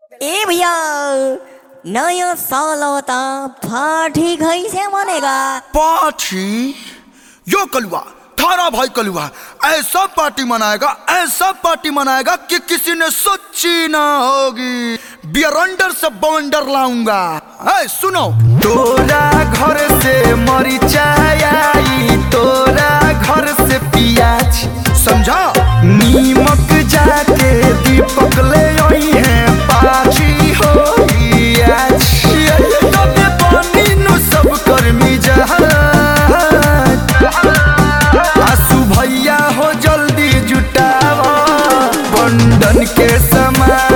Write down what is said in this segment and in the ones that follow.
ए भैया नया साल होता पार्टी कैसे मनेगा पार्टी यो कलुआ थारा भाई कलुआ ऐसा पार्टी मनाएगा ऐसा पार्टी मनाएगा कि किसी ने सोची ना होगी बियरंडर से बवंडर लाऊंगा है सुनो तोरा घर से मरिचाई आई तोरा घर से पियाज समझा नीमक जाके दीपक ले आई है पाची होई आज तबे पानी नु सब कर्मी जहाज आसू भैया हो जल्दी जुटावा बंधन के समान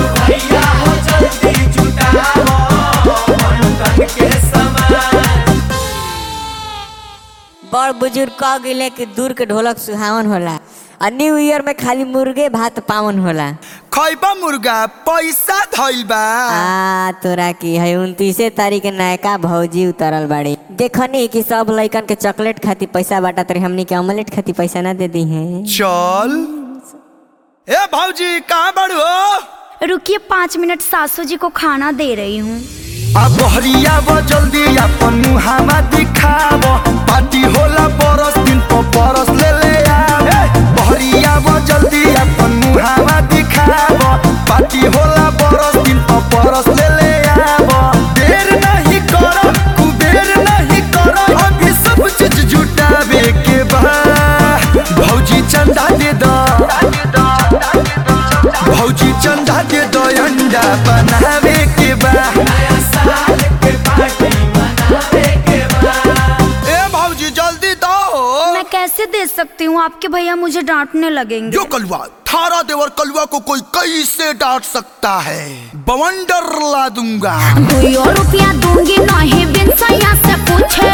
बड़ बुजुर्ग कह गए कि दूर के ढोलक सुहावन होला और न्यू ईयर में खाली मुर्गे भात पावन होला खैबा मुर्गा पैसा धइल बा आ तोरा की है उनतीसे तारीख के नयका भौजी उतरल बाड़ी देखनी कि सब लइकन के चॉकलेट खाती पैसा बाटा तरी हमनी के ऑमलेट खाती पैसा ना दे दी है चल ए भौजी कहाँ बड़ू हो रुकिए पाँच मिनट सासू जी को खाना दे रही हूँ अब बहरिया वो जल्दी अपन मुहामा दिखाव पार्टी होला बरस दिन पर बरस ले ले आवे बहरिया वो जल्दी अपन मुहामा दिखाव पार्टी होला बरस दिन पर बरस ले ले आव देर नहीं करो कुबेर नहीं करो अभी सब चीज जुटावे के बा भौजी चंदा दे दो भौजी चंदा दे दो अंडा बनावे के बा ए भौजी जल्दी दो मैं कैसे दे सकती हूँ आपके भैया मुझे डांटने लगेंगे जो कलुआ थारा देवर कलुआ को कोई कैसे डांट सकता है बवंडर ला दूंगा दुइयो रुपया दूंगी नहीं बिन सैया से पूछे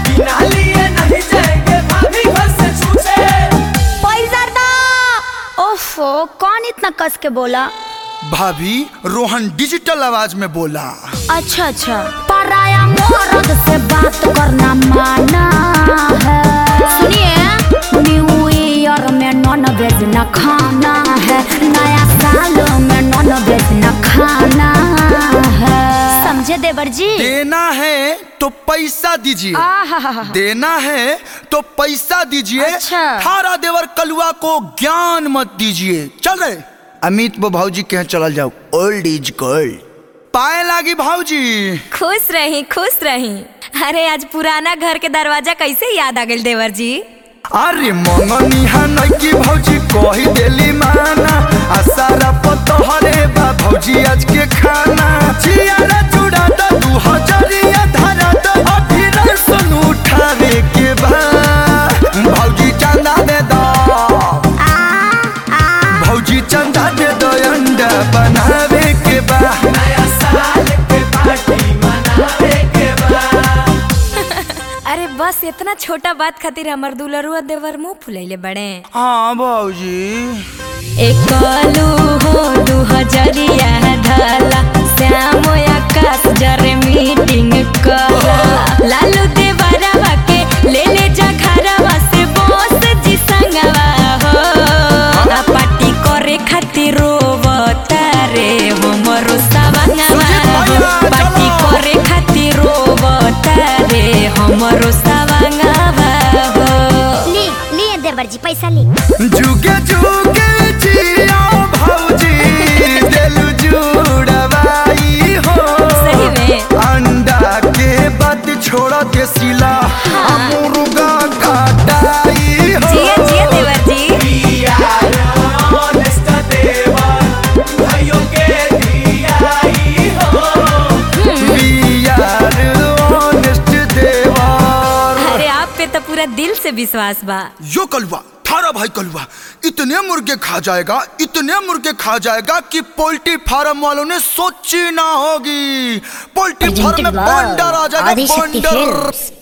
पैसा दो ओफो कौन इतना कस के बोला भाभी रोहन डिजिटल आवाज में बोला अच्छा अच्छा पराया मर्द से बात करना माना है सुनिए न्यू ईयर में नॉन वेज न खाना है नया साल में नॉन वेज न खाना है समझे देवर जी देना है तो पैसा दीजिए आहा देना है तो पैसा दीजिए अच्छा। थारा देवर कलुआ को ज्ञान मत दीजिए चल रहे अमित वो भाऊजी के यहाँ चल जाओ ओल्ड इज गोल्ड पाए लागी भाऊजी खुश रही खुश रही अरे आज पुराना घर के दरवाजा कैसे याद आ गइल देवर जी अरे मंगनी हा नैकी भौजी कही देली माना आ सारा पतहरे बा भौजी आज के खाना चियारा चूड़ा द दू हजरिया धरा द अभी रसन उठावे के बा भौजी चंदा दे दो भौजी चंदा दे दो अंडा बनावे के बा अरे बस इतना छोटा बात खातिर हमर दुलरुआ देवर मुंह फुलैले बड़े हाँ भौजी एक कलू हो दू हजरिया ढाला श्याम आकाश जरे मीटिंग कला लालू देवरवा के ले ले जा घरवा से बोस जी संगवा हो आ पार्टी करे खातिर रोवता रे हमरो सवंगवा सुजीत हो भैया, पार्टी चलो। करे खातिर रोवता रे हमरो सवंगवा हो ली लिए देवर जी पैसा ली जुगे जुगे जिया भौजी दिल जुड़वाई हो सही में अंडा के बाद छोड़ के सिला मुर्गा काटाई हो जिया जिया देवर जी We are honest देवर अरे आप पे तो पूरा दिल से विश्वास बा यो कलुआ थारा भाई कलुआ इतने मुर्गे खा जाएगा इतने मुर्गे खा जाएगा कि पोल्ट्री फार्म वालों ने सोची ना होगी पोल्ट्री फार्म में Presented by बंडर आ जाएगा आदिशक्ति बंडर Films।